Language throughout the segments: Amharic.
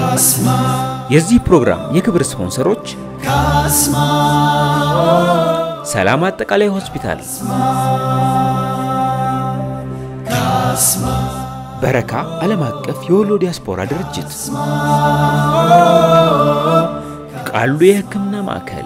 የዚህ ፕሮግራም የክብር ስፖንሰሮች ሰላም አጠቃላይ ሆስፒታል፣ በረካ ዓለም አቀፍ የወሎ ዲያስፖራ ድርጅት፣ ቃሉ የሕክምና ማዕከል፣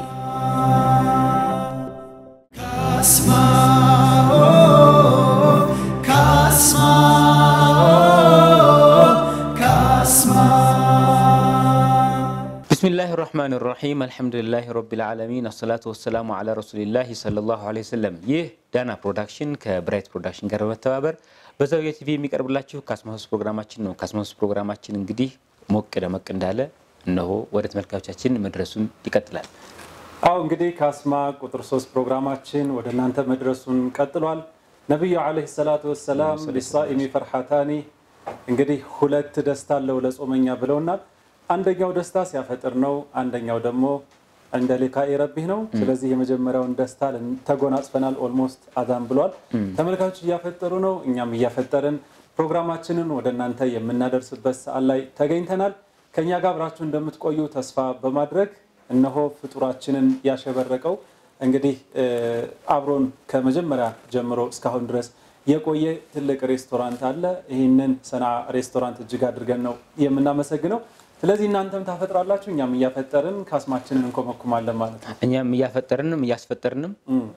ብስሚላህ ራህማን ራሒም አልሐምዱሊላህ ረቢል ዓለሚን አሰላቱ ወሰላሙ ዓላ ረሱሊላህ ሰለላሁ ዐለይሂ ወሰለም። ይህ ዳና ፕሮዳክሽን ከብራይት ፕሮዳክሽን ጋር በመተባበር በዛውያ ቲቪ የሚቀርብላችሁ ካስማሁስ ፕሮግራማችን ነው። ካስማሁስ ፕሮግራማችን እንግዲህ ሞቅ ደመቅ እንዳለ እነሆ ወደ ተመልካቾቻችን መድረሱን ይቀጥላል። አዎ እንግዲህ ካስማ ቁጥር ሶስት ፕሮግራማችን ወደ እናንተ መድረሱን ቀጥሏል። ነቢዩ ዓለይሂ ሰላቱ ወሰላም ሊሳኢሚ ፈርሓታኒ እንግዲህ ሁለት ደስታ አለው ለጾመኛ ብለውናል። አንደኛው ደስታ ሲያፈጥር ነው። አንደኛው ደግሞ እንደ ሊቃኢ ረቢህ ነው። ስለዚህ የመጀመሪያውን ደስታ ተጎናጽፈናል። ኦልሞስት አዛን ብሏል። ተመልካቾች እያፈጠሩ ነው፣ እኛም እያፈጠርን ፕሮግራማችንን ወደ እናንተ የምናደርስበት ሰዓት ላይ ተገኝተናል። ከእኛ ጋር አብራችሁ እንደምትቆዩ ተስፋ በማድረግ እነሆ ፍጡራችንን ያሸበረቀው እንግዲህ አብሮን ከመጀመሪያ ጀምሮ እስካሁን ድረስ የቆየ ትልቅ ሬስቶራንት አለ። ይህንን ሰና ሬስቶራንት እጅግ አድርገን ነው የምናመሰግነው። ስለዚህ እናንተም ታፈጥራላችሁ፣ እኛም እያፈጠርን ካስማችንን እንኮመኩማለን ማለት ነው። እኛም እያፈጠርንም እያስፈጠርንም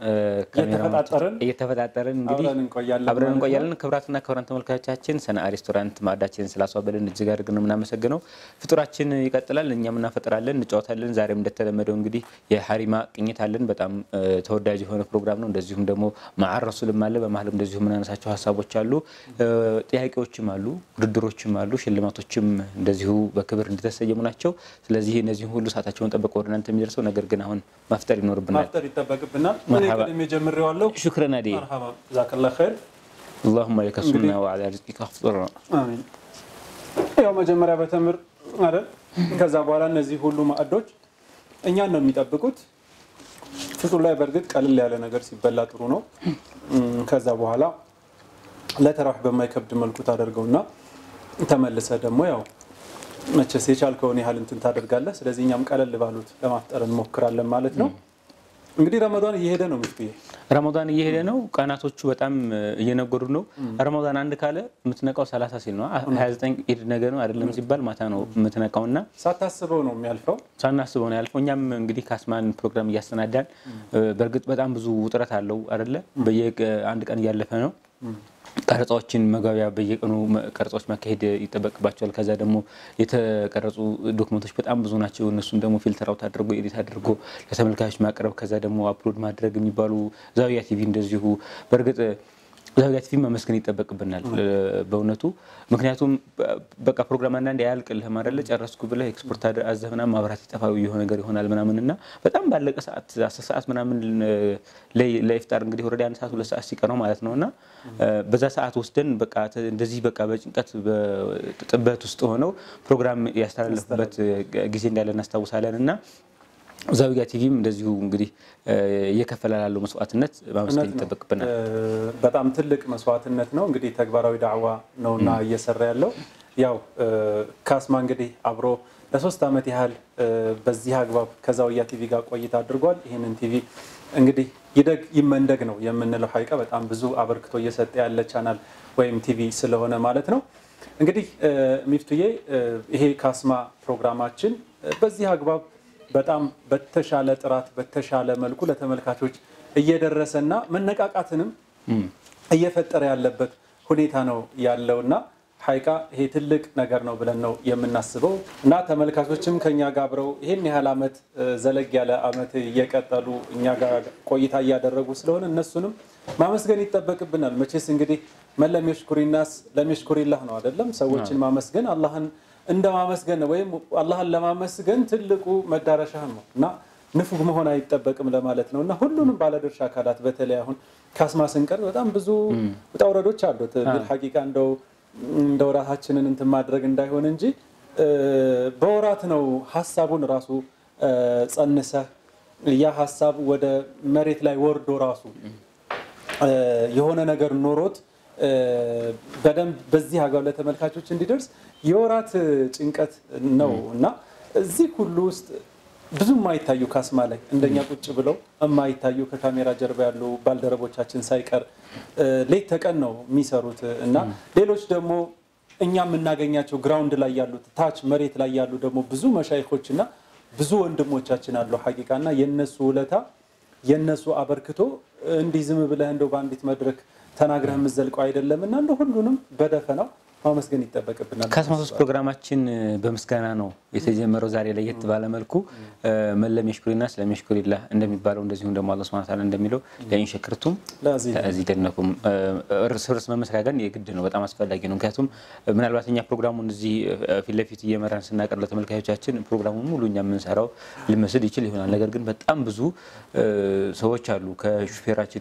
እየተፈጣጠርን እየተፈጣጠርን እንግዲህ አብረን እንቆያለን አብረን ማለት ነው። እንቆያለን። ክብራትና ክብራን ተመልካቾቻችን ሰና ሬስቶራንት ማዕዳችንን ስላስዋበልን እጅግ አድርገን ነው የምናመሰግነው። ፍጡራችን ይቀጥላል፣ እኛም እናፈጥራለን፣ እንጫወታለን። ዛሬም እንደተለመደው እንግዲህ የሀሪማ ቅኝት አለን። በጣም እ፣ ተወዳጅ የሆነ ፕሮግራም ነው። እንደዚሁም ደግሞ መዓር ረሱልም አለ። በመሀልም እንደዚሁ የምናነሳቸው ሀሳቦች አሉ፣ እ፣ ጥያቄዎችም አሉ፣ ውድድሮችም አሉ፣ ሽልማቶችም እንደዚሁ በክብር እንደተሰየሙ ናቸው። ስለዚህ እነዚህም ሁሉ ሰዓታቸውን ጠብቀው ወደ እናንተ የሚደርሰው ነገር ግን አሁን ማፍጠር ይኖርብናል። ማፍጠር ይጠበቅብናል። እኔ መርሐባ። ቀድሜ ጀምሬዋለሁ። ሹክረን አዲ መርሐባ ጀዛከላህ ኸይር። اللهم لك السنة وعلى رزقك افطرنا አሚን። ያው መጀመሪያ በተምር አይደል፣ ከዛ በኋላ እነዚህ ሁሉ ማዕዶች እኛን ነው የሚጠብቁት። ፍጡር ላይ በእርግጥ ቀልል ያለ ነገር ሲበላ ጥሩ ነው። እም፣ ከዛ በኋላ ለተራዊህ በማይከብድ መልኩ ታደርገውና ተመልሰ ደግሞ ያው መቼስ የቻልከውን ያህል እንትን ታደርጋለህ። ስለዚህ እኛም ቀለል ባሉት ለማፍጠር እንሞክራለን ማለት ነው። እንግዲህ ረመዷን እየሄደ ነው ምፍትዬ ረመዳን እየሄደ ነው። ቀናቶቹ በጣም እ፣ እየነጎዱ ነው። ረመዳን አንድ ካለ የምትነቃው 30 ሲል ነው። 29 ኢድ ነገ ነው አይደለም ሲባል ማታ ነው የምትነቃው እና ሳታስበው ነው የሚያልፈው። ሳናስበው ነው ያልፈው። እኛም እንግዲህ ካስማን ፕሮግራም እያሰናዳን እ፣ በእርግጥ በጣም ብዙ ውጥረት አለው አይደለ? በየአንድ ቀን እያለፈ ነው። ቀረጻዎችን መግባቢያ በየቀኑ መ- ቀረጻዎች ማካሄድ ይጠበቅባቸዋል። ከዛ ደግሞ የተቀረጹ ዶክመንቶች በጣም ብዙ ናቸው። እነሱን ደግሞ ፊልተር አውት አድርጎ ኤዲት አድርጎ ለተመልካቾች ማቅረብ ከዛ ደግሞ አፕሎድ ማድረግ የሚባሉ ዛውያ ቲቪ እንደዚሁ በእርግጥ ዛውያ ቲቪ ማመስገን ይጠበቅብናል እ፣ በእውነቱ ምክንያቱም በ- በቃ ፕሮግራም አንዳንድ ያልቅልህም አይደለ ጨረስኩ ብለህ ኤክስፖርት አድ- አዘህ ምናምን ማብራት ይጠፋ የሆነ ነገር ይሆናል ምናምን እና በጣም ባለቀ ሰዓት አስር ሰዓት ምናምን እ፣ ላይ- ለኢፍጣር እንግዲህ ወረዳ አንድ ሰዓት ሁለት ሰዓት ሲቀረው ማለት ነው እና እ፣ በዛ ሰዓት ወስደን በቃ ተ- እንደዚህ በቃ በጭንቀት በጥበት ውስጥ ሆነው ፕሮግራም ያስተላለፉበት ጊዜ እንዳለ እናስታውሳለን እና ዛውያ ቲቪም እንደዚሁ እንግዲህ እ፣ እየከፈለ ላለው መስዋዕትነት ማመስገን እውነት ነው። ይጠበቅብናል። እ፣ በጣም ትልቅ መስዋዕትነት ነው። እንግዲህ ተግባራዊ ዳዕዋ ነውና እየሰራ ያለው ያው እ፣ ካስማ እንግዲህ አብሮ ለሶስት ዓመት ያህል እ፣ በዚህ አግባብ ከዛውያ ቲቪ ጋር ቆይታ አድርጓል። ይህንን ቲቪ እንግዲህ ይደግ ይመንደግ ነው የምንለው ሀቂቃ በጣም ብዙ አበርክቶ እየሰጠ ያለ ቻናል ወይም ቲቪ ስለሆነ ማለት ነው። እንግዲህ እ፣ ሚፍቱዬ እ፣ ይሄ ካስማ ፕሮግራማችን እ፣ በዚህ አግባብ በጣም በተሻለ ጥራት በተሻለ መልኩ ለተመልካቾች እየደረሰና መነቃቃትንም እየፈጠረ ያለበት ሁኔታ ነው ያለውና ሀይቃ ይሄ ትልቅ ነገር ነው ብለን ነው የምናስበው እና ተመልካቾችም ከኛ ጋር አብረው ይህን ያህል ዓመት እ፣ ዘለግ ያለ ዓመት እየቀጠሉ እኛ ጋር ቆይታ እያደረጉ ስለሆነ እነሱንም ማመስገን ይጠበቅብናል። መቼስ እንግዲህ መን ለም የሽኩሪናስ ለም የሽኩሪላህ ነው አይደለም። ሰዎችን ማመስገን አላህን እንደ ማመስገን ነው ወይም አላህን ለማመስገን ትልቁ መዳረሻህ ነው እና ንፉግ መሆን አይጠበቅም ለማለት ነው እና ሁሉንም ባለድርሻ አካላት በተለይ አሁን ካስማ ስንቀር በጣም ብዙ ውጣ ውረዶች አሉት። ቢልሐቂቃ እንደው እንደው ራሳችንን እንትን ማድረግ እንዳይሆን እንጂ እ፣ በወራት ነው ሀሳቡን ራሱ እ፣ ጸንሰህ ያ ሀሳብ ወደ መሬት ላይ ወርዶ ራሱ እ፣ የሆነ ነገር ኖሮት በደንብ በዚህ አግባብ ለተመልካቾች እንዲደርስ የወራት ጭንቀት ነው እና እዚህ ሁሉ ውስጥ ብዙ የማይታዩ ካስማ ላይ እንደኛ ቁጭ ብለው የማይታዩ ከካሜራ ጀርባ ያሉ ባልደረቦቻችን ሳይቀር ሌት ተቀን ነው የሚሰሩት እና ሌሎች ደግሞ እኛ የምናገኛቸው ግራውንድ ላይ ያሉት ታች መሬት ላይ ያሉ ደግሞ ብዙ መሻይኮች እና ብዙ ወንድሞቻችን አሉ ሀቂቃ እና የነሱ ውለታ የነሱ አበርክቶ እንዲህ ዝም ብለህ እንደው በአንዲት መድረክ ተናግረህ የምዘልቀው አይደለም እና እንደ ሁሉንም በደፈናው ማመስገን ይጠበቅብናል። ከአስራ ሶስት ፕሮግራማችን በምስጋና ነው የተጀመረው። ዛሬ ለየት ባለ መልኩ መለም የሽኩሪና ስለም የሽኩሪላ እንደሚባለው እንደዚሁም ደግሞ አላህ ሱብሓነሁ ወተዓላ እንደሚለው ለኢን ሸከርቱም ለአዚደነኩም እርስ በርስ መመስጋገን የግድ ነው፣ በጣም አስፈላጊ ነው። ምክንያቱም ምናልባት እኛ ፕሮግራሙን እዚህ ፊት ለፊት እየመራን ስናቀር ለተመልካቾቻችን ፕሮግራሙን ሙሉ እኛ የምንሰራው ሊመስል ይችል ይሆናል። ነገር ግን በጣም ብዙ ሰዎች አሉ ከሹፌራችን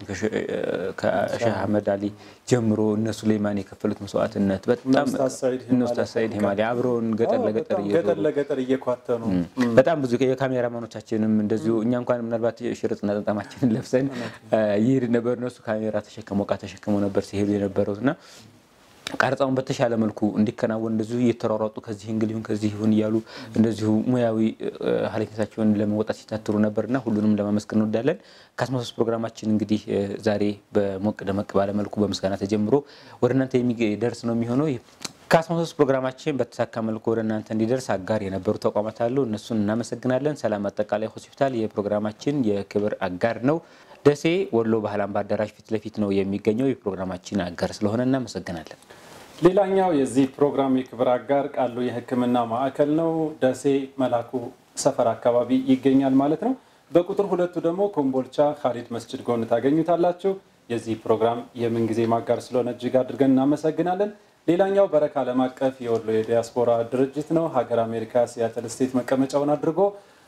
ከሼህ አህመድ አሊ ጀምሮ እነ ሱሌማን የከፈሉት መስዋዕትነት በጣም ኡስታዝ ሰዒድ ሂማሊ አብረውን ገጠር ለገጠር ገጠር ለገጠር እየኳተኑ በጣም ብዙ የካሜራማኖቻችንም እንደዚሁ እኛ እንኳን ምናልባት ሽርጥና ጠምጣማችንን ለብሰን ይሄድ ነበር። እነሱ ካሜራ ተሸክመው እቃ ተሸክመው ነበር ሲሄዱ የነበረው እና ቀረጻውን በተሻለ መልኩ እንዲከናወን እንደዚሁ እየተሯሯጡ ከዚህ እንግል ይሁን ከዚህ ይሁን እያሉ እንደዚሁ ሙያዊ ኃላፊነታቸውን ለመወጣት ሲታትሩ ነበርና ሁሉንም ለማመስገን እንወዳለን። ከአስራ ሶስት ፕሮግራማችን እንግዲህ ዛሬ በሞቅ ደመቅ ባለ መልኩ በምስጋና ተጀምሮ ወደ እናንተ የሚደርስ ነው የሚሆነው። ከአስራ ሶስት ፕሮግራማችን በተሳካ መልኩ ወደ እናንተ እንዲደርስ አጋር የነበሩ ተቋማት አሉ። እነሱን እናመሰግናለን። ሰላም አጠቃላይ ሆስፒታል የፕሮግራማችን የክብር አጋር ነው። ደሴ ወሎ ባህል አምባ አዳራሽ ፊት ለፊት ነው የሚገኘው። የፕሮግራማችን አጋር ስለሆነ እናመሰግናለን። ሌላኛው የዚህ ፕሮግራም የክብር አጋር ቃሉ የሕክምና ማዕከል ነው። ደሴ መላኩ ሰፈር አካባቢ ይገኛል ማለት ነው። በቁጥር ሁለቱ ደግሞ ኮምቦልቻ ካሊድ መስጅድ ጎን ታገኙታላችሁ። የዚህ ፕሮግራም የምንጊዜ ማጋር ስለሆነ እጅግ አድርገን እናመሰግናለን። ሌላኛው በረካ ዓለም አቀፍ የወሎ የዲያስፖራ ድርጅት ነው። ሀገር አሜሪካ ሲያትል ስቴት መቀመጫውን አድርጎ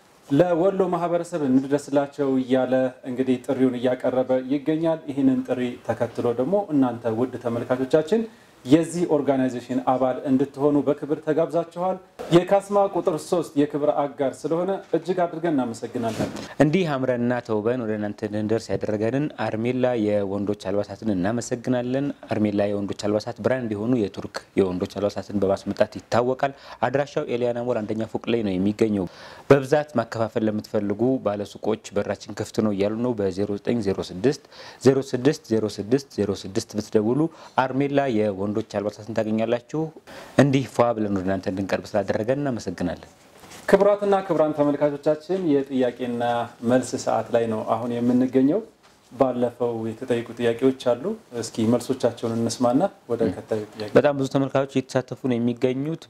ለወሎ ማህበረሰብ እንድረስላቸው እያለ እንግዲህ ጥሪውን እያቀረበ ይገኛል። ይህንን ጥሪ ተከትሎ ደግሞ እናንተ ውድ ተመልካቾቻችን የዚህ ኦርጋናይዜሽን አባል እንድትሆኑ በክብር ተጋብዛችኋል። የካስማ ቁጥር ሶስት የክብር አጋር ስለሆነ እጅግ አድርገን እናመሰግናለን። እንዲህ አምረንና ተውበን ወደ እናንተ እንድንደርስ ያደረገንን አርሜላ የወንዶች አልባሳትን እናመሰግናለን። አርሜላ የወንዶች አልባሳት ብራንድ የሆኑ የቱርክ የወንዶች አልባሳትን በማስመጣት ይታወቃል። አድራሻው ኤሊያና ሞል አንደኛ ፎቅ ላይ ነው የሚገኘው። በብዛት ማከፋፈል ለምትፈልጉ ባለሱቆች በራችን ክፍት ነው እያሉ ነው። በ0906 06 06 06 ብትደውሉ አርሜላ የወንዶች አልባሳትን ታገኛላችሁ። እንዲህ ፏ ብለን ወደ እናንተ እንድንቀርብ ስላደረገን እናመሰግናለን። ክቡራትና ክቡራን ተመልካቾቻችን የጥያቄና መልስ ሰዓት ላይ ነው አሁን የምንገኘው። ባለፈው የተጠየቁ ጥያቄዎች አሉ። እስኪ መልሶቻቸውን እንስማና ወደ ቀጣዩ ጥያቄ በጣም ብዙ ተመልካቾች እየተሳተፉ ነው የሚገኙት።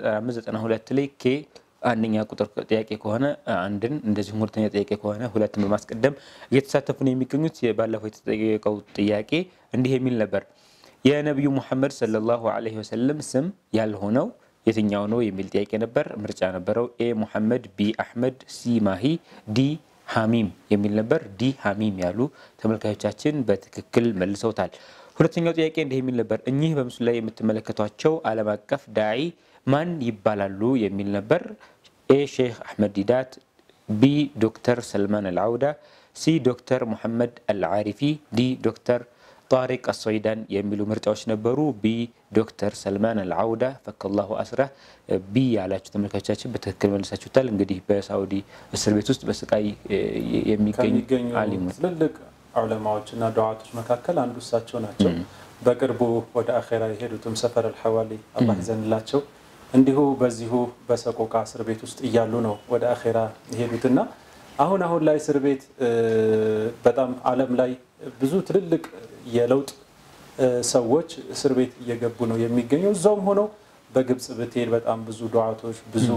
በ9592 ላይ ኬ አንደኛ ቁጥር ጥያቄ ከሆነ አንድን እንደዚሁም ሁለተኛ ጥያቄ ከሆነ ሁለትን በማስቀደም እየተሳተፉ ነው የሚገኙት። ባለፈው የተጠየቀው ጥያቄ እንዲህ የሚል ነበር። የነቢዩ ሙሐመድ ሰለላሁ ዐለይሂ ወሰለም ስም ያልሆነው የትኛው ነው የሚል ጥያቄ ነበር። ምርጫ ነበረው። ኤ ሙሐመድ፣ ቢ አሕመድ፣ ሲ ማሂ፣ ዲ ሐሚም የሚል ነበር። ዲ ሐሚም ያሉ ተመልካቾቻችን በትክክል መልሰውታል። ሁለተኛው ጥያቄ እንዲህ የሚል ነበር። እኚህ በምስሉ ላይ የምትመለከቷቸው ዓለም አቀፍ ዳዒ ማን ይባላሉ የሚል ነበር። ኤ ሼክ አሕመድ ዲዳት፣ ቢ ዶክተር ሰልማን አልዓውዳ፣ ሲ ዶክተር ሙሐመድ አልዓሪፊ፣ ዲ ዶክተር ጣሪቅ አሶይዳን የሚሉ ምርጫዎች ነበሩ። ቢ ዶክተር ሰልማን አልዓውዳ ፈከላሁ አስራ ቢ ያላችሁ ተመልካቾቻችን በትክክል መልሳችሁታል። እንግዲህ በሳኡዲ እስር ቤት ውስጥ በስቃይ የሚገኙ ከሚገኙ አሊሞች ትልልቅ ዑለማዎችና ዱዓቶች መካከል አንዱ እሳቸው ናቸው። በቅርቡ ወደ አኼራ የሄዱትም ሰፈር አልሐዋሊ አላህ ይዘንላቸው እንዲሁ በዚሁ በሰቆቃ እስር ቤት ውስጥ እያሉ ነው ወደ አኼራ የሄዱትና አሁን አሁን ላይ እስር ቤት በጣም ዓለም ላይ ብዙ ትልልቅ የለውጥ ሰዎች እስር ቤት እየገቡ ነው የሚገኘው። እዛውም ሆነው በግብጽ ብትሄድ በጣም ብዙ ዱዓቶች፣ ብዙ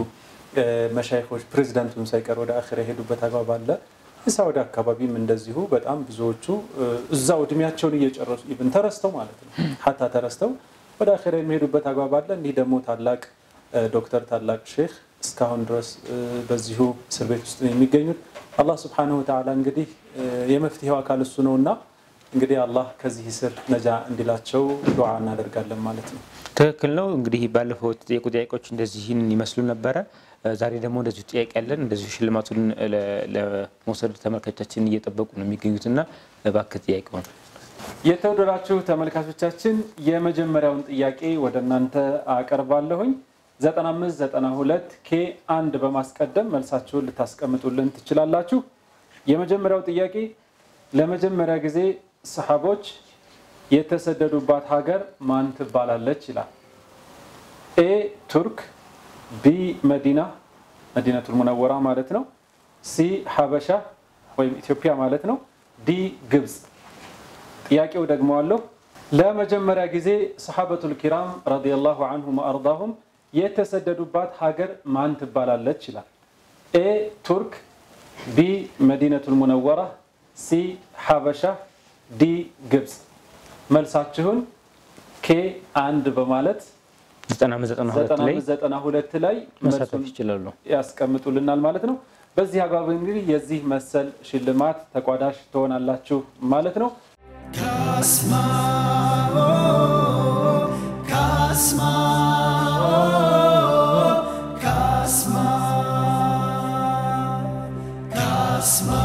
መሻይኮች ፕሬዚዳንቱን ሳይቀር ወደ አኼራ የሄዱበት አግባብ አለ። ሳውዲ አካባቢም እንደዚሁ በጣም ብዙዎቹ እዛው እድሜያቸውን እየጨረሱ ኢቭን ተረስተው ማለት ነው ሀታ ተረስተው ወደ አኼራ የሚሄዱበት አግባብ አለ። እንዲህ ደግሞ ታላቅ ዶክተር ታላቅ ሼክ እስካሁን ድረስ በዚሁ እስር ቤት ውስጥ ነው የሚገኙት። አላህ ስብሓነሁ ወተዓላ እንግዲህ የመፍትሄው አካል እሱ ነውና እንግዲህ አላህ ከዚህ እስር ነጃ እንዲላቸው ዱዓ እናደርጋለን ማለት ነው። ትክክል ነው። እንግዲህ ባለፈው የተጠየቁ ጥያቄዎች እንደዚህን ይመስሉ ነበረ። ዛሬ ደግሞ እንደዚሁ ጥያቄ ያለን እንደዚሁ ሽልማቱን ለመውሰድ ተመልካቾቻችን እየጠበቁ ነው የሚገኙትና እባክህ ጥያቄውን የተወደዳችሁ ተመልካቾቻችን የመጀመሪያውን ጥያቄ ወደ እናንተ አቀርባለሁኝ። 9592 ኬ አንድ በማስቀደም መልሳችሁን ልታስቀምጡልን ትችላላችሁ። የመጀመሪያው ጥያቄ ለመጀመሪያ ጊዜ ሰሓቦች የተሰደዱባት ሀገር ማን ትባላለች ይላል። ኤ ቱርክ፣ ቢ መዲና መዲነቱል ሙነወራ ማለት ነው። ሲ ሀበሻ ወይም ኢትዮጵያ ማለት ነው። ዲ ግብፅ። ጥያቄው ደግሞ አለው ለመጀመሪያ ጊዜ ሰሓበቱል ኪራም ረዲየላሁ አንሁም ወአርዳሁም የተሰደዱባት ሀገር ማን ትባላለች ይላል። ኤ ቱርክ፣ ቢ መዲነቱል ሙነወራ፣ ሲ ሀበሻ፣ ዲ ግብፅ። መልሳችሁን ኬ አንድ በማለት 9592 ላይ 92 ላይ መሳተፍ መልሱን ይችላሉ። ያስቀምጡልናል ማለት ነው። በዚህ አግባብ እንግዲህ የዚህ መሰል ሽልማት ተቋዳሽ ትሆናላችሁ ማለት ነው። Kasma, Kasma, Kasma, Kasma.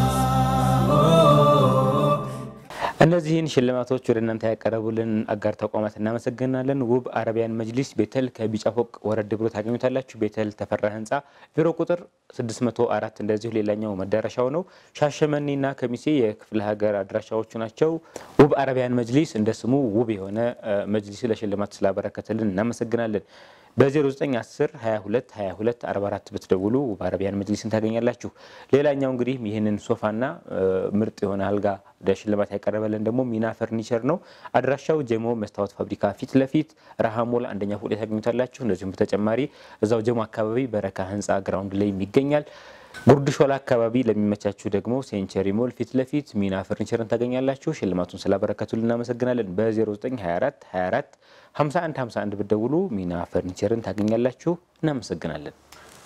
እነዚህን ሽልማቶች ወደ እናንተ ያቀረቡልን አጋር ተቋማት እናመሰግናለን። ውብ አረቢያን መጅሊስ ቤተል ከቢጫ ፎቅ ወረድ ብሎ ታገኙታላችሁ። ቤተል ተፈራ ህንፃ ቢሮ ቁጥር 604 እንደዚሁ ሌላኛው መዳረሻው ነው። ሻሸመኔና ከሚሴ የክፍለ ሀገር አድራሻዎቹ ናቸው። ውብ አረቢያን መጅሊስ እንደ ስሙ ውብ የሆነ እ፣ መጅሊስ ለሽልማት ስላበረከተልን እናመሰግናለን። በ0910 22 22 44 ብትደውሉ ውብ አረቢያን መጅሊስን ታገኛላችሁ። ሌላኛው እንግዲህ ይህንን ሶፋና እ፣ ምርጥ የሆነ አልጋ ለሽልማት ያቀረበልን ደግሞ ሚና ፈርኒቸር ነው። አድራሻው ጀሞ መስታወት ፋብሪካ ፊት ለፊት ረሃሞል አንደኛ ፎቅ ላይ ታገኙታላችሁ። እንደዚሁም በተጨማሪ እዛው ጀሞ አካባቢ በረካ ህንፃ ግራውንድ ላይ ይገኛል። ጉርድ ሾላ አካባቢ ለሚመቻችሁ ደግሞ ሴንቸሪ ሞል ፊት ለፊት ሚና ፈርኒቸርን ታገኛላችሁ። ሽልማቱን ስላበረከቱልን እናመሰግናለን። በ0924 24 51 51 ብትደውሉ ሚና ፈርኒቸርን ታገኛላችሁ። እናመሰግናለን።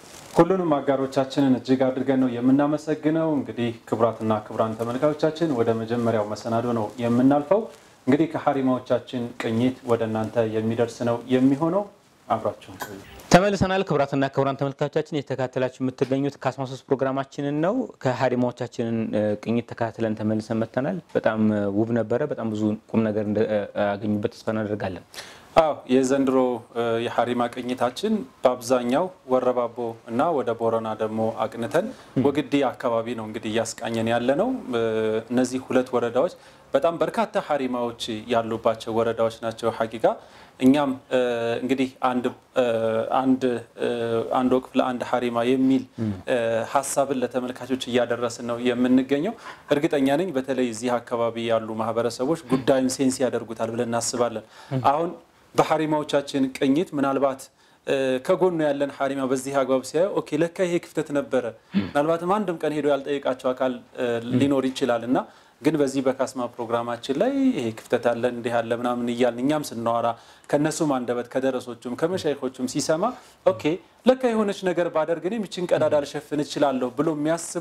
ሁሉንም አጋሮቻችንን እጅግ አድርገን ነው የምናመሰግነው። እንግዲህ ክቡራትና ክቡራን ተመልካቾቻችን ወደ መጀመሪያው መሰናዶ ነው የምናልፈው። እንግዲህ ከሀሪማዎቻችን ቅኝት ወደ እናንተ የሚደርስ ነው የሚሆነው። አብራችሁን ቆዩ። ተመልሰናል። ክቡራትና ክቡራን ተመልካቾቻችን የተከታተላችሁ የምትገኙት ከአስማ ሶስት ፕሮግራማችንን ነው። ከሀሪማዎቻችንን እ፣ ቅኝት ተከታትለን ተመልሰን መጥተናል። በጣም እ፣ ውብ ነበረ። በጣም ብዙ ቁም ነገር እንዳገኙበት ተስፋ እናደርጋለን። አዎ የዘንድሮ እ፣ የሀሪማ ቅኝታችን በአብዛኛው ወረባቦ እና ወደ ቦረና ደግሞ አቅንተን ወግዲ አካባቢ ነው እንግዲህ እያስቃኘን ያለ ነው። እ፣ እነዚህ ሁለት ወረዳዎች በጣም በርካታ ሀሪማዎች ያሉባቸው ወረዳዎች ናቸው። ሀቂቃ እኛም እ፣ እንግዲህ አንድ እ፣ አንድ እ፣ አንድ ወቅፍ ለአንድ ሀሪማ የሚል እ፣ ሀሳብን ለተመልካቾች እያደረስን ነው የምንገኘው። እርግጠኛ ነኝ በተለይ እዚህ አካባቢ ያሉ ማህበረሰቦች ጉዳዩን ሴንስ ያደርጉታል ብለን እናስባለን። አሁን በሀሪማዎቻችን ቅኝት ምናልባት እ፣ ከጎኑ ያለን ሀሪማ በዚህ አግባብ ሲያየው ኦኬ ለካ ይሄ ክፍተት ነበረ፣ ምናልባትም አንድም ቀን ሄዶ ያልጠየቃቸው አካል እ፣ ሊኖር ይችላል እና ግን በዚህ በካስማ ፕሮግራማችን ላይ ይሄ ክፍተት አለ እንዲህ አለ ምናምን እያልን እኛም ስናወራ ከእነሱም አንደበት ከደረሶቹም ከመሻይኮቹም ሲሰማ ኦኬ ለካ የሆነች ነገር ባደርግ እኔም ይችን ቀዳዳ ልሸፍን እችላለሁ ብሎ የሚያስቡ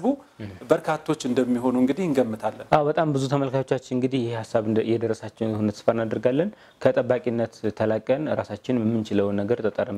በርካቶች እንደሚሆኑ እንግዲህ እንገምታለን። አዎ በጣም ብዙ ተመልካቾቻችን እንግዲህ ይህ ሀሳብ እንደ- የደረሳቸው የሆነ ተስፋ እናደርጋለን። ከጠባቂነት ተላቀን ራሳችን የምንችለውን ነገር ጠጠር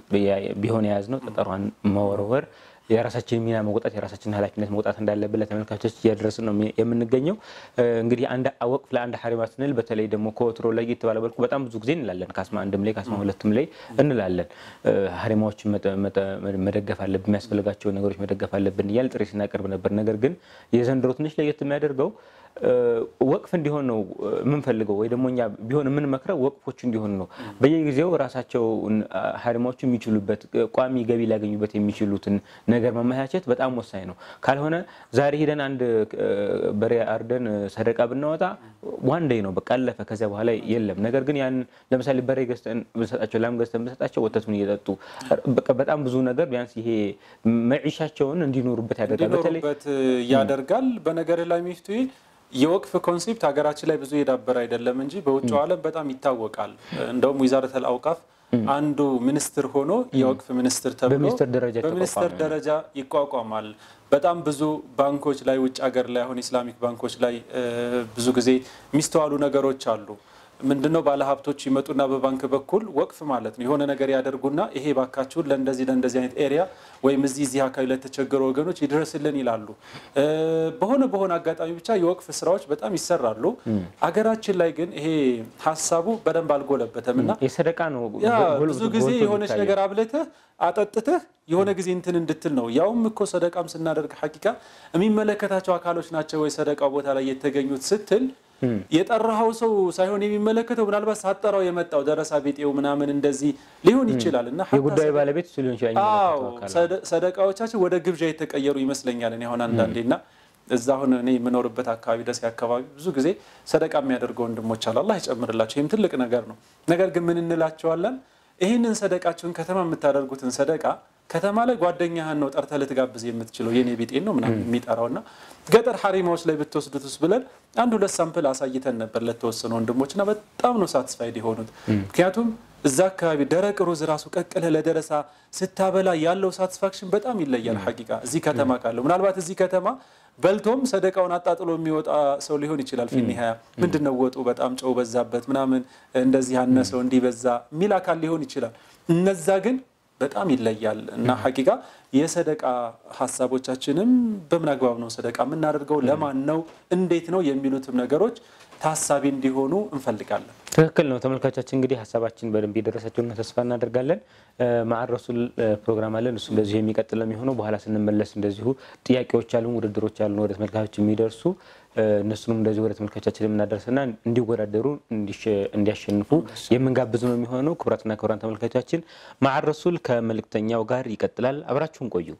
ቢሆን የያዝነው ጠጠሯን መወርወር የራሳችን ሚና መውጣት የራሳችን ኃላፊነት መውጣት እንዳለብን ለተመልካቾች እያደረስን ነው የምንገኘው። እ፣ እንግዲህ አንድ ወቅፍ ለአንድ ሀሪማ ስንል በተለይ ደግሞ ከወትሮ ለየት ባለ መልኩ በጣም ብዙ ጊዜ እንላለን። ካስማ አንድም ላይ ካስማ ሁለትም ላይ እንላለን። እ፣ ሀሪማዎችን መጠ- መጠ- መደገፍ አለብን፣ የሚያስፈልጋቸውን ነገሮች መደገፍ አለብን እያል ጥሪ ስናቀርብ ነበር። ነገር ግን የዘንድሮ ትንሽ ለየት የሚያደርገው እ፣ ወቅፍ እንዲሆን ነው የምንፈልገው ወይ ደግሞ እኛ ቢሆን የምንመክረው ወቅፎች እንዲሆን ነው። በየጊዜው ራሳቸው ሀሪማዎቹ የሚችሉበት ቋሚ ገቢ ሊያገኙበት የሚችሉትን ነገር ማመቻቸት በጣም ወሳኝ ነው። ካልሆነ ዛሬ ሄደን አንድ እ፣ በሬ አርደን ሰደቃ ብናወጣ ዋን ደይ ነው በቃ አለፈ። ከዚያ በኋላ የለም። ነገር ግን ያን ለምሳሌ በሬ ገዝተን ብንሰጣቸው፣ ላም ገዝተን ብንሰጣቸው ወተቱን እየጠጡ በቃ በጣም ብዙ ነገር ቢያንስ ይሄ መዒሻቸውን እንዲኖሩበት ያደርጋል። በተለይ እንዲኖሩበት ያደርጋል። በነገር ላይ ሚፍቱ የወቅፍ ኮንሴፕት ሀገራችን ላይ ብዙ የዳበረ አይደለም እንጂ በውጭው ዓለም በጣም ይታወቃል። እንደውም ዊዛረተል አውቃፍ አንዱ ሚኒስትር ሆኖ የወቅፍ ሚኒስትር ተብሎ በሚኒስትር ደረጃ በሚኒስትር የተቋቋመ ደረጃ ይቋቋማል። በጣም ብዙ ባንኮች ላይ ውጭ ሀገር ላይ አሁን ኢስላሚክ ባንኮች ላይ እ፣ ብዙ ጊዜ የሚስተዋሉ ነገሮች አሉ። ምንድነው ባለሀብቶች ይመጡና በባንክ በኩል ወቅፍ ማለት ነው የሆነ ነገር ያደርጉና ይሄ ባካችሁን ለእንደዚህ ለእንደዚህ አይነት ኤሪያ ወይም እዚህ እዚህ አካባቢ ለተቸገሩ ወገኖች ይድረስልን ይላሉ። እ፣ በሆነ በሆነ አጋጣሚ ብቻ የወቅፍ ስራዎች በጣም ይሰራሉ። አገራችን ላይ ግን ይሄ ሀሳቡ በደንብ አልጎለበተም እና የሰደቃ ነው ያ ጎል- ብዙ ጊዜ ጎልቶ የሆነች የሚታየው። ነገር አብልተህ አጠጥተህ የሆነ ጊዜ እንትን እንድትል ነው። ያውም እኮ ሰደቃም ስናደርግ ሐቂቃ የሚመለከታቸው አካሎች ናቸው ወይ ሰደቃው ቦታ ላይ የተገኙት ስትል የጠራኸው ሰው ሳይሆን የሚመለከተው ምናልባት ሳጠራው የመጣው ደረሳ ቤጤው ምናምን እንደዚህ ሊሆን ይችላል እና ሐታ የጉዳዩ ሰደ- ባለቤት እሱ ሊሆን ይችላል። አዎ የሚመለከተው አካል። ሰደ- ሰደቃዎቻችን ወደ ግብዣ የተቀየሩ ይመስለኛል። እኔ አሁን አንዳንዴ እና እዛ አሁን እኔ የምኖርበት አካባቢ ደሴ አካባቢ ብዙ ጊዜ ሰደቃ የሚያደርጉ ወንድሞች አሉ። አላህ ይጨምርላቸው። ይህም ትልቅ ነገር ነው። ነገር ግን ምን እንላቸዋለን? ይህንን ሰደቃችሁን ከተማ የምታደርጉትን ሰደቃ ከተማ ላይ ጓደኛህን ነው ጠርተህ ልትጋብዝ የምትችለው የኔ ቢጤን ነው ምናምን የሚጠራው እና ገጠር ሀሪማዎች ላይ ብትወስዱትስ ብለን አንድ ሁለት ሳምፕል አሳይተን ነበር ለተወሰኑ ወንድሞች እና በጣም ነው ሳትስፋይድ የሆኑት። ምክንያቱም እዛ አካባቢ ደረቅ ሩዝ ራሱ ቀቅለህ ለደረሳ ስታበላ ያለው ሳቲስፋክሽን በጣም ይለያል። ሐቂቃ እዚህ ከተማ ካለው ምናልባት እዚህ ከተማ በልቶም ሰደቃውን አጣጥሎ የሚወጣ ሰው ሊሆን ይችላል። ፊኒሀያ ምንድን ነው ወጡ በጣም ጨው በዛበት ምናምን እንደዚህ ያነሰው እንዲህ በዛ የሚል አካል ሊሆን ይችላል። እነዛ ግን በጣም ይለያል እና ሐቂቃ የሰደቃ ሀሳቦቻችንም በምን አግባብ ነው ሰደቃ የምናደርገው፣ ለማን ነው፣ እንዴት ነው የሚሉትም ነገሮች ታሳቢ እንዲሆኑ እንፈልጋለን። ትክክል ነው። ተመልካቻችን እንግዲህ ሀሳባችን በደንብ የደረሳቸውና ተስፋ እናደርጋለን። ማዕድ ረሱል ፕሮግራም አለን። እሱ እንደዚሁ የሚቀጥል ነው የሚሆነው። በኋላ ስንመለስ እንደዚሁ ጥያቄዎች አሉን፣ ውድድሮች አሉን ወደ ተመልካቾች የሚደርሱ እነሱንም እንደዚሁ ወደ ተመልካቻችን የምናደርስና እንዲወዳደሩ እንዲያሸንፉ የምንጋብዝ ነው የሚሆነው። ክቡራትና ክቡራን ተመልካቾቻችን ማዕድ ረሱል ከመልእክተኛው ጋር ይቀጥላል። አብራችሁን ቆዩ።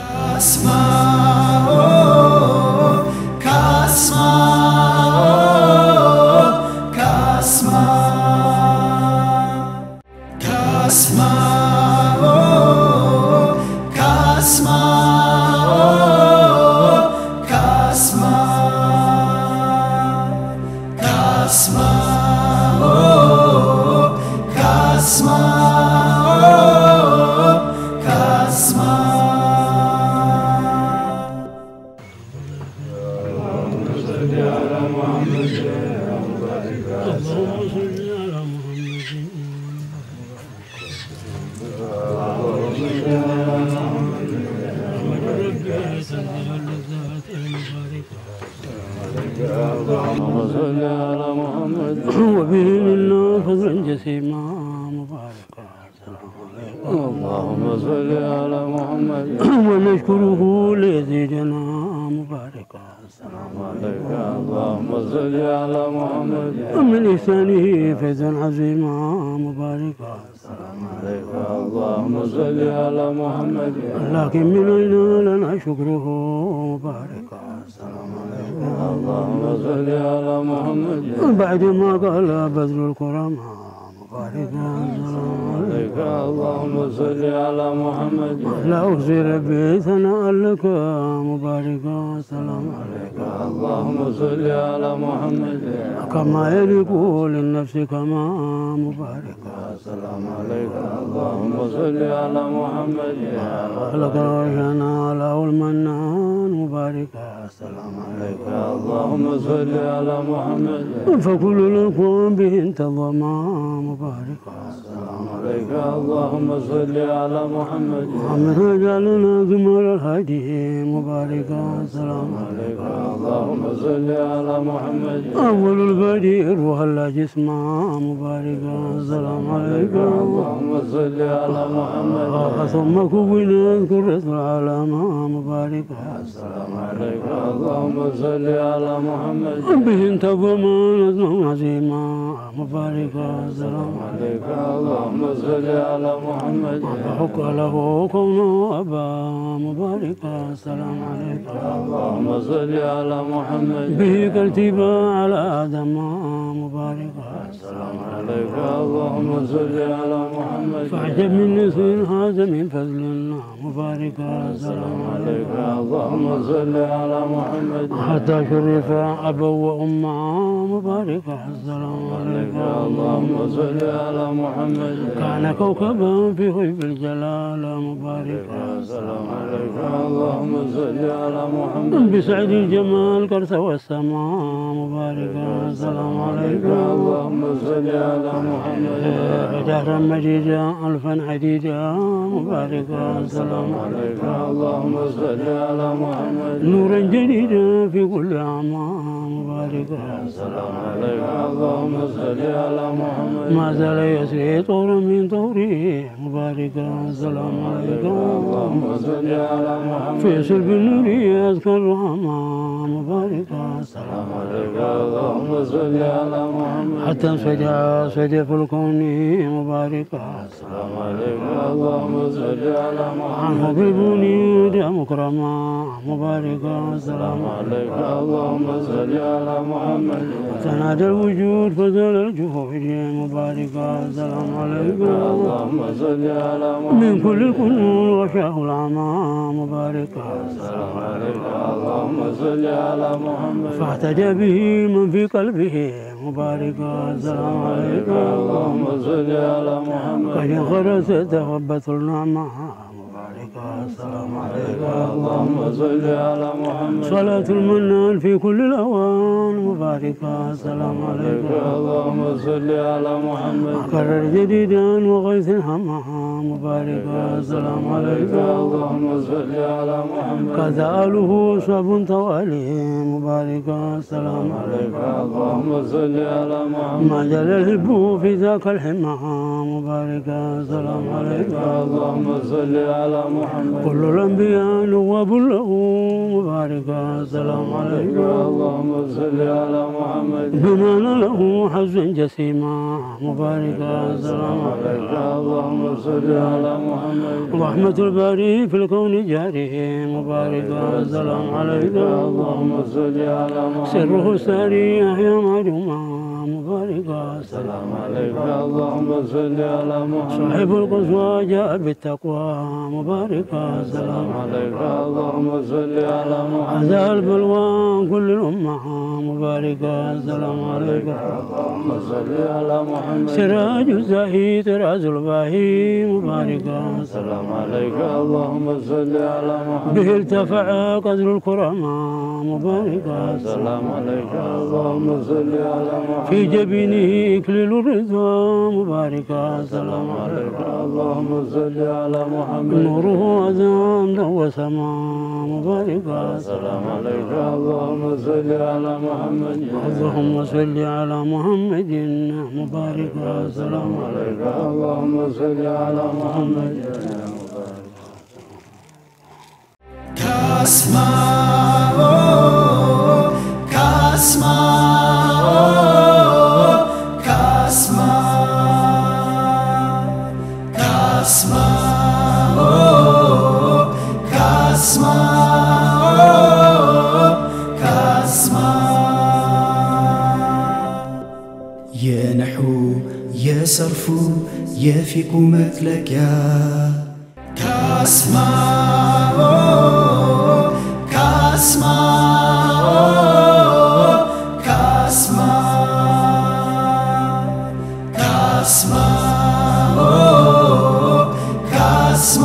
صل على محمد وبه منا فضلا جسيما مباركا اللهم صل على محمد ونشكره ليزيدنا مباركا السلام عليك اللهم صل على محمد ومن إحسانه فيضا عظيما مباركا السلام عليك اللهم صل على محمد لكن من أين لنا شكره مباركا السلام عليك اللهم صل على محمد بعد ما قال بدر الكرامة مباركا السلام عليك اللهم صل على محمد لا أحصي ربي ثناء لك مباركا السلام عليك اللهم صل على محمد كما يليق للنفس كما مباركا السلام عليك اللهم صل على محمد لك رجنا له المنان مباركا السلام عليك اللهم صل على محمد فكل لكم به انتظما مباركا السلام عليك اللهم صل على محمد محمد اجعلنا زمر الهدي مباركا السلام عليك اللهم صل على محمد اول البدير وهلا جسما مباركا السلام عليك اللهم صل على محمد ثم كونت كرة العالم مباركا السلام عليك اللهم صل على محمد به انتظم نظم عظيما مباركا السلام عليك اللهم صل على محمد وحق له كونه أبا مباركا السلام عليك اللهم صل على محمد به كالتبا على آدم مباركا السلام عليك اللهم صل على محمد فاعجب من نسل هذا من فضل مباركا السلام عليك اللهم صل على محمد حتى شرف أبا وأما مباركا السلام عليك اللهم صل على محمد كان كوكبا في غيب الجلال مباركا السلام عليك اللهم صل على محمد بسعد الجمال كرث والسماء مباركا السلام عليك اللهم صل على محمد دهرا مجيدا ألفا عديدا مباركا السلام عليك اللهم صل على محمد نورا جديدا في كل أعمى مباركا السلام عليك اللهم صل على محمد ما زال يسري طورا من طوره مباركا السلام عليك اللهم صل على محمد في سلب النور أذكر الرحمة مباركا السلام عليك اللهم صل على محمد حتى سجى سجى في الكون مباركا السلام عليك اللهم صل على محمد عن حبيبني يدى مكرما مباركا السلام عليك اللهم صل على محمد تنادى الوجود فزال الجهود مباركا السلام عليكم اللهم صل على محمد من كل الكنون وشاه العمى مباركا السلام عليك اللهم صل على محمد فاهتدى به من في قلبه مباركا السلام عليكم اللهم صل على محمد قد انخرست تغبت النعمة مباركا السلام عليكم اللهم صل على محمد صلاة المنان في كل الأوان مباركا السلام عليكم اللهم صل على محمد كرر جديدا وغيث الهمى مباركا السلام عليكم اللهم صل على محمد كذا آله صعب توالي مباركا السلام عليكم اللهم صل على محمد ما جل الهب في ذاك الحمى مباركا السلام عليكم اللهم صل على محمد كل الأنبياء نواب له مباركا السلام عليكم اللهم صل على محمد بنان له حز جسيما مباركا السلام عليكم اللهم صل على محمد رحمة الباري في الكون جاره مباركا السلام عليكم اللهم صل على محمد سره الساري أحيا معلوما مباركا السلام السلام عليك اللهم صل على محمد صاحب القصوى جاء بالتقوى مباركا السلام عليك اللهم صل على محمد عزاء البلوى كل الأمة مباركا السلام عليكم اللهم صل على محمد سراج الزاهي طراز الباهي مباركا السلام السلام عليك اللهم صل على محمد به ارتفع قدر الكرامة مباركا السلام السلام عليك اللهم صل على محمد في جبينه إكليل الرضا مباركا السلام عليكم عليك اللهم صل على محمد نوره أذان وسما مباركا السلام السلام عليك اللهم صل على محمد اللهم صل على محمد مباركا السلام عليكم عليك اللهم صل على محمد Kasma, oh, Kasma, oh, Kasma, Kasma, oh, Kasma, oh, Kasma. የነሑ የሰርፉ የፊቁ መጥለቂያ ካስማ ካስማ ካስማ ካስማ ካስማ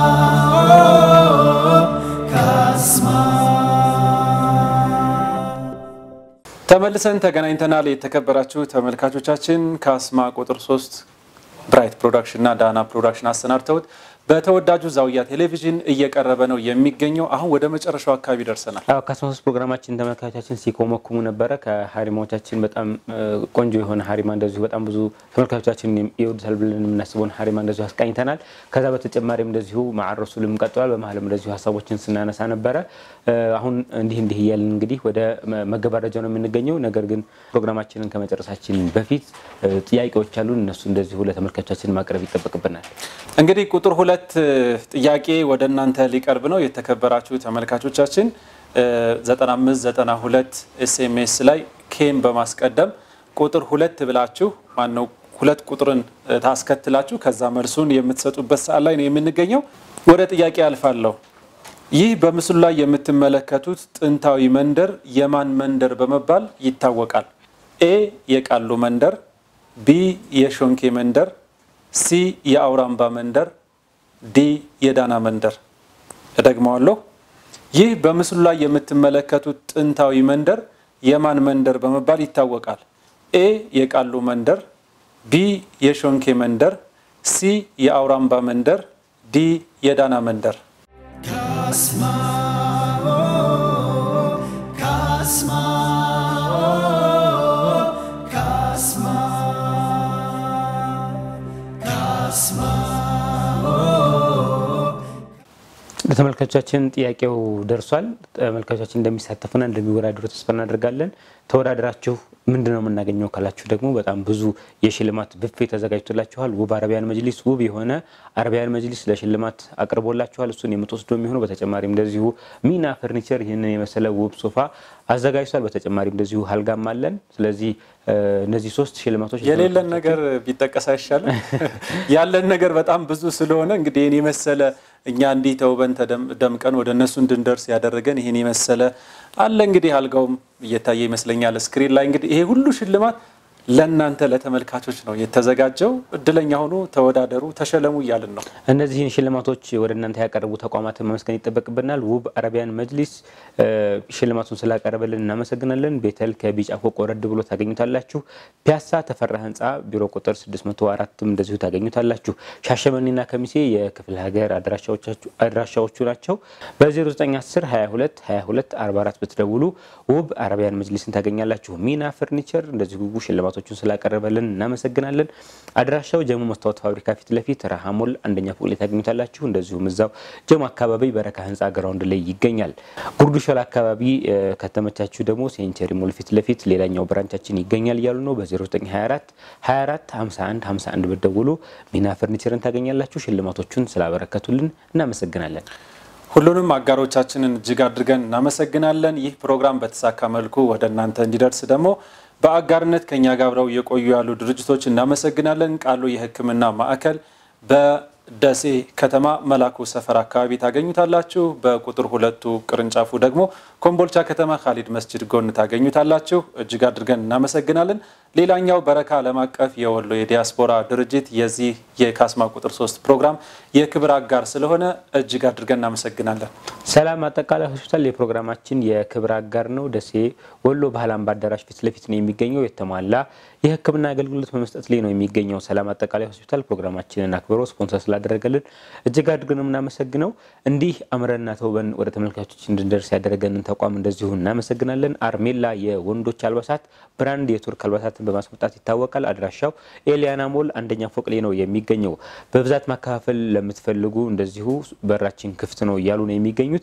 ካስማ ተመልሰን ተገናኝተናል። የተከበራችሁ ተመልካቾቻችን ካስማ ቁጥር ሶስት ብራይት ፕሮዳክሽን እና ዳና ፕሮዳክሽን አሰናድተውት በተወዳጁ ዛውያ ቴሌቪዥን እየቀረበ ነው የሚገኘው። አሁን ወደ መጨረሻው አካባቢ ደርሰናል። አዎ ከሶስት ፕሮግራማችን ተመልካቾቻችን ሲኮመኩሙ ነበረ። ከሀሪማዎቻችን በጣም እ, ቆንጆ የሆነ ሀሪማ እንደዚሁ በጣም ብዙ ተመልካቾቻችን ይወዱታል ብለን የምናስበውን ሀሪማ እንደዚሁ አስቃኝተናል። ከዛ በተጨማሪም እንደዚሁ ማዕረሱልም ቀጥሏል። በመሀልም እንደዚሁ ሀሳቦችን ስናነሳ ነበረ። እ, አሁን እንዲህ እንዲህ እያልን እንግዲህ ወደ መ- መገባደጃው ነው የምንገኘው። ነገር ግን ፕሮግራማችንን ከመጨረሳችን በፊት እ, ጥያቄዎች አሉን። እነሱ እንደዚሁ ለተመልካቾቻችን ማቅረብ ይጠበቅብናል። እንግዲህ ቁጥር ሁለት እ, ጥያቄ ወደ እናንተ ሊቀርብ ነው። የተከበራችሁ ተመልካቾቻችን እ, 9592 ኤስኤምኤስ ላይ ኬን በማስቀደም ቁጥር ሁለት ብላችሁ ማነው ሁለት ቁጥርን እ, ታስከትላችሁ ከዛ መልሱን የምትሰጡበት ሰዓት ላይ ነው የምንገኘው። ወደ ጥያቄ አልፋለሁ። ይህ በምስሉ ላይ የምትመለከቱት ጥንታዊ መንደር የማን መንደር በመባል ይታወቃል? ኤ የቃሉ መንደር፣ ቢ የሾንኬ መንደር፣ ሲ የአውራምባ መንደር፣ ዲ የዳና መንደር። እደግመዋለሁ። ይህ በምስሉ ላይ የምትመለከቱት ጥንታዊ መንደር የማን መንደር በመባል ይታወቃል? ኤ የቃሉ መንደር፣ ቢ የሾንኬ መንደር፣ ሲ የአውራምባ መንደር፣ ዲ የዳና መንደር። Kasma, oh, Kasma, oh, Kasma, Kasma, oh. ለተመልካቾቻችን ጥያቄው ደርሷል። ተመልካቾቻችን እንደሚሳተፉና እንደሚወዳደሩ ተስፋ እናደርጋለን። ተወዳደራችሁ ምንድን ነው የምናገኘው ካላችሁ ደግሞ በጣም ብዙ የሽልማት ብፌ ተዘጋጅቶላችኋል። ውብ አረቢያን መጅሊስ ውብ የሆነ አረቢያን መጅሊስ ለሽልማት አቅርቦላችኋል። እሱን የምትወስዱ የሚሆነው በተጨማሪም እንደዚሁ ሚና ፈርኒቸር ይህንን የመሰለ ውብ ሶፋ አዘጋጅቷል። በተጨማሪም እንደዚሁ አልጋም አለን። ስለዚህ እ፣ እነዚህ ሶስት ሽልማቶች የሌለን ነገር ቢጠቀስ አይሻልም? ያለን ነገር በጣም ብዙ ስለሆነ እንግዲህ ይህን የመሰለ እኛ እንዲህ ተውበን ተደም- ደምቀን ወደ እነሱ እንድንደርስ ያደረገን ይህን የመሰለ አለ። እንግዲህ አልጋውም እየታየ ይመስለኛል ስክሪን ላይ። እንግዲህ ይሄ ሁሉ ሽልማት ለእናንተ ለተመልካቾች ነው የተዘጋጀው። እድለኛ ሆኑ፣ ተወዳደሩ፣ ተሸለሙ እያልን ነው። እነዚህን ሽልማቶች ወደ እናንተ ያቀረቡ ተቋማትን መመስገን ይጠበቅብናል። ውብ አረቢያን መጅሊስ እ፣ ሽልማቱን ስላቀረበልን እናመሰግናለን። ቤተል ከቢጫ ፎቅ ወረድ ብሎ ታገኙታላችሁ። ፒያሳ ተፈራ ህንፃ ቢሮ ቁጥር 604 እንደዚሁ ታገኙታላችሁ። ሻሸመኔና ከሚሴ የክፍለ ሀገር አድራሻዎቻችሁ- አድራሻዎቹ ናቸው። በ0910 22 22 44 ብትደውሉ ውብ አረቢያን መጅሊስን ታገኛላችሁ። ሚና ፈርኒቸር እንደዚሁ ሽልማቶቹን ስላቀረበልን እናመሰግናለን። አድራሻው ጀሞ መስታወት ፋብሪካ ፊት ለፊት ረሃሞል አንደኛ ፎቅ ላይ ታገኙታላችሁ። እንደዚሁም እዛው ጀሞ አካባቢ በረካ ህንፃ ግራውንድ ላይ ይገኛል። ጉርዱ ሾላ አካባቢ እ፣ ከተመቻችሁ ደግሞ ሴንቸሪ ሞል ፊት ለፊት ሌላኛው ብራንቻችን ይገኛል እያሉ ነው። በ0924 24 51 51 ብትደውሉ ሚና ፈርኒቸርን ታገኛላችሁ። ሽልማቶቹን ስላበረከቱልን እናመሰግናለን። ሁሉንም አጋሮቻችንን እጅግ አድርገን እናመሰግናለን። ይህ ፕሮግራም በተሳካ መልኩ ወደ እናንተ እንዲደርስ ደግሞ በአጋርነት ከኛ ጋር አብረው የቆዩ ያሉ ድርጅቶች እናመሰግናለን። ቃሉ የሕክምና ማዕከል በደሴ ከተማ መላኩ ሰፈር አካባቢ ታገኙታላችሁ። በቁጥር ሁለቱ ቅርንጫፉ ደግሞ ኮምቦልቻ ከተማ ካሊድ መስጅድ ጎን ታገኙታላችሁ። እጅግ አድርገን እናመሰግናለን። ሌላኛው በረካ ዓለም አቀፍ የወሎ የዲያስፖራ ድርጅት የዚህ የካስማ ቁጥር ሶስት ፕሮግራም የክብር አጋር ስለሆነ እጅግ አድርገን እናመሰግናለን። ሰላም አጠቃላይ ሆስፒታል የፕሮግራማችን የክብር አጋር ነው። ደሴ ወሎ ባህል አምባ አዳራሽ ፊት ለፊት ነው የሚገኘው። የተሟላ የሕክምና አገልግሎት በመስጠት ላይ ነው የሚገኘው። ሰላም አጠቃላይ ሆስፒታል ፕሮግራማችንን አክብሮ ስፖንሰር ስላደረገልን እጅግ አድርገን ነው የምናመሰግነው። እንዲህ አምረና ተውበን ወደ ተመልካቾች እንድንደርስ ያደረገንን ተቋም እንደዚሁ እናመሰግናለን። አርሜላ የወንዶች አልባሳት ብራንድ የቱርክ አልባሳትን በማስመጣት ይታወቃል። አድራሻው ኤሊያና ሞል አንደኛ ፎቅ ላይ ነው የሚገኘው። በብዛት ማከፋፈል ለምትፈልጉ እንደዚሁ በራችን ክፍት ነው እያሉ ነው የሚገኙት።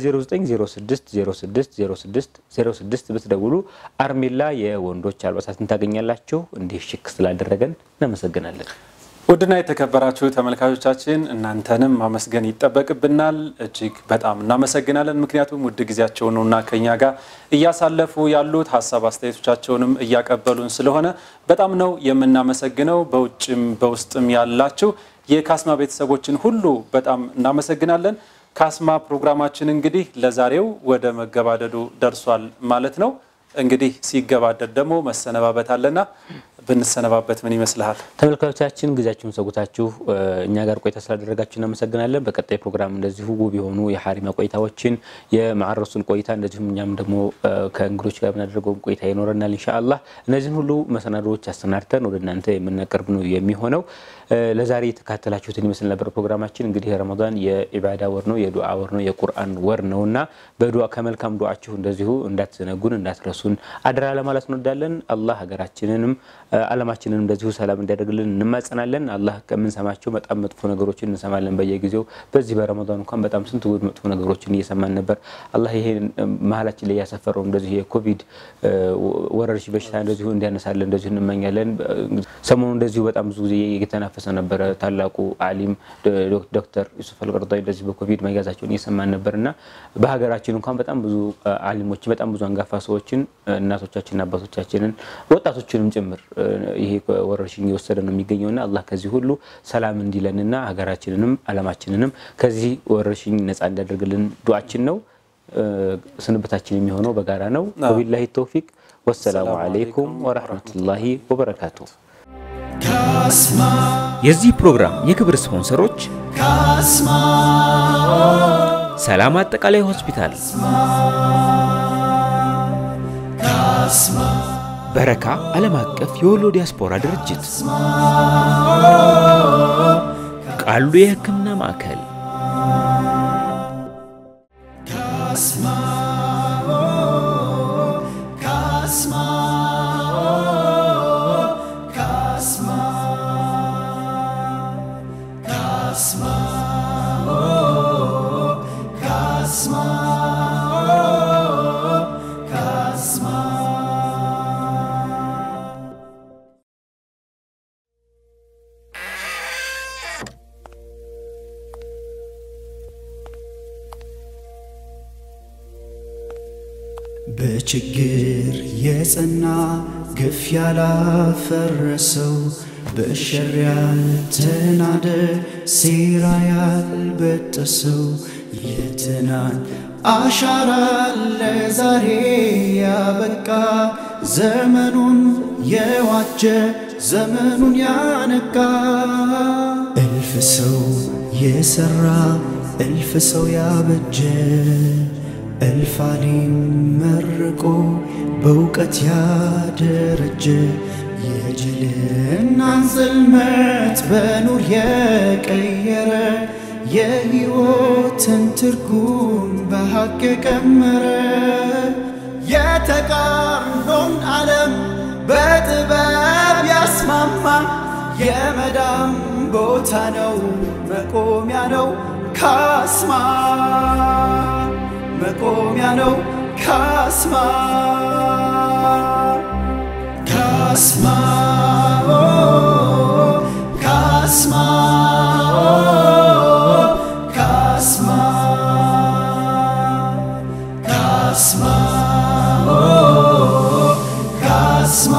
በ0906060606 ብትደውሉ አርሜላ የወንዶች አልባሳትን ታገኛላችሁ። እንዲህ ሽክ ስላደረገን እናመሰግናለን። ውድና የተከበራችሁ ተመልካቾቻችን እናንተንም ማመስገን ይጠበቅብናል። እጅግ በጣም እናመሰግናለን። ምክንያቱም ውድ ጊዜያቸውን ነውና ከኛ ጋር እያሳለፉ ያሉት ሀሳብ አስተያየቶቻቸውንም እያቀበሉን ስለሆነ በጣም ነው የምናመሰግነው። በውጭም በውስጥም ያላችሁ የካስማ ቤተሰቦችን ሁሉ በጣም እናመሰግናለን። ካስማ ፕሮግራማችን እንግዲህ ለዛሬው ወደ መገባደዱ ደርሷል ማለት ነው። እንግዲህ ሲገባደድ ደግሞ መሰነባበት አለና ብንሰነባበት ምን ይመስልሃል? ተመልካቾቻችን ጊዜያችሁን ሰጉታችሁ እኛ ጋር ቆይታ ስላደረጋችሁ እናመሰግናለን። በቀጣይ ፕሮግራም እንደዚሁ ውብ የሆኑ የሀሪማ ቆይታዎችን የማዕረሱን ቆይታ እንደዚሁም እኛም ደግሞ ከእንግዶች ጋር የምናደርገውን ቆይታ ይኖረናል ኢንሻአላህ። እነዚህን ሁሉ መሰናዶዎች አሰናድተን ወደ እናንተ የምናቀርብ ነው የሚሆነው። ለዛሬ የተካተላችሁትን ይመስል ነበር ፕሮግራማችን። እንግዲህ ረመዳን የኢባዳ ወር ነው፣ የዱዓ ወር ነው፣ የቁርአን ወር ነው እና በዱዓ ከመልካም ዱዓችሁ እንደዚሁ እንዳትዘነጉን እንዳትረሱን አደራ ለማለት እንወዳለን። አላህ ሀገራችንንም ዓለማችንንም እንደዚሁ ሰላም እንዲያደርግልን እንማጸናለን። አላህ ከምንሰማቸው በጣም መጥፎ ነገሮችን እንሰማለን በየጊዜው። በዚህ በረመዳን እንኳን በጣም ስንት ውድ መጥፎ ነገሮችን እየሰማን ነበር። አላህ ይሄን መሀላችን ላይ ያሰፈረው እንደዚሁ የኮቪድ ወረርሽኝ በሽታ እንደዚሁ እንዲያነሳለን እንደዚሁ እንመኛለን። ሰሞኑ እንደዚሁ በጣም ብዙ ጊዜ እየተናፈሰ ነበረ። ታላቁ አሊም ዶክተር ዩሱፍ አልቀርጣዊ እንደዚህ በኮቪድ መያዛቸውን እየሰማን ነበር እና በሀገራችን እንኳን በጣም ብዙ አሊሞችን በጣም ብዙ አንጋፋ ሰዎችን እናቶቻችንን፣ አባቶቻችንን፣ ወጣቶችንም ጭምር ይሄ ወረርሽኝ የወሰደ ነው የሚገኘውና አላህ ከዚህ ሁሉ ሰላም እንዲለንና ሀገራችንንም ዓለማችንንም ከዚህ ወረርሽኝ ነፃ እንዲያደርግልን ዱዓችን ነው። ስንብታችን የሚሆነው በጋራ ነው። ወቢላሂ ተውፊቅ ወሰላሙ አለይኩም ወረህመቱላሂ ወበረካቱ። ካስማ የዚህ ፕሮግራም የክብር ስፖንሰሮች ካስማ ሰላም አጠቃላይ ሆስፒታል፣ ካስማ በረካ ዓለም አቀፍ የወሎ ዲያስፖራ ድርጅት፣ ቃሉ የሕክምና ማዕከል፣ ካስማ ካስማ ካስማ ካስማ ካስማ ካስማ በችግር የጸና ግፍ ያላፈረሰው በሸር ያልተናደ ሴራ ያልበጠሰው የትናንት አሻራ ለዛሬ ያበቃ ዘመኑን የዋጀ ዘመኑን ያነቃ እልፍ ሰው የሰራ እልፍ ሰው ያበጀ እልፍ አሊም መርቆ በእውቀት ያደረጀ የጅልናን ጽልመት በኑር የቀየረ የሕይወትን ትርጉም በሐቅ የቀመረ የተቃርኖን ዓለም በጥበብ ያስማማ የመዳም ቦታ ነው መቆሚያ ነው ካስማ መቆሚያ ነው ካስማ ካስማ ኦ፣ ካስማ ኦ፣ ካስማ ካስማ ኦ፣ ካስማ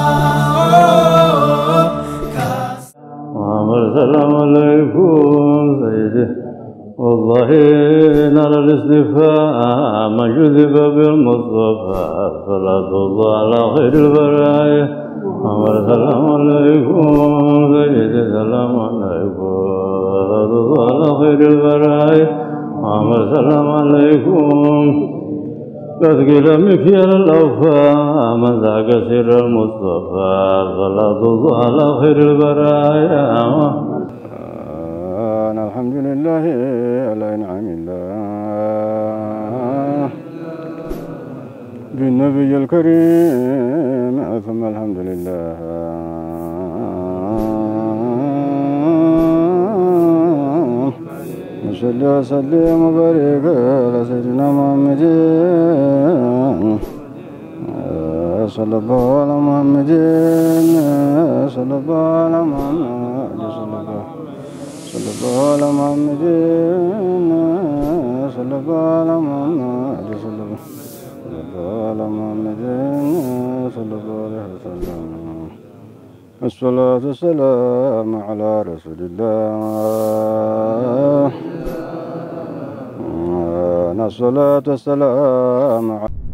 ኦ፣ ካስማ محمد السلام عليكم سيدي والله نرى الاستفهام من جذب بالمصطفى صلاة الله على خير البرايا محمد السلام عليكم سيدي السلام عليكم صلاة الله على خير البرايا محمد السلام عليكم تثقيل مكيال الأوفاء من ذاك سر المصطفى صلاة الله على خير البرايا أنا الحمد لله على إنعام الله بالنبي الكريم ثم الحمد لله وصل وسلم وبارك على سيدنا محمد صلى الله على محمد صلى الله على محمد صلى الله صلى الله على محمد صلى الله على محمد صلى الله صلى الله على محمد صلى الله عليه وسلم الصلاة والسلام على رسول الله الصلاة والسلام على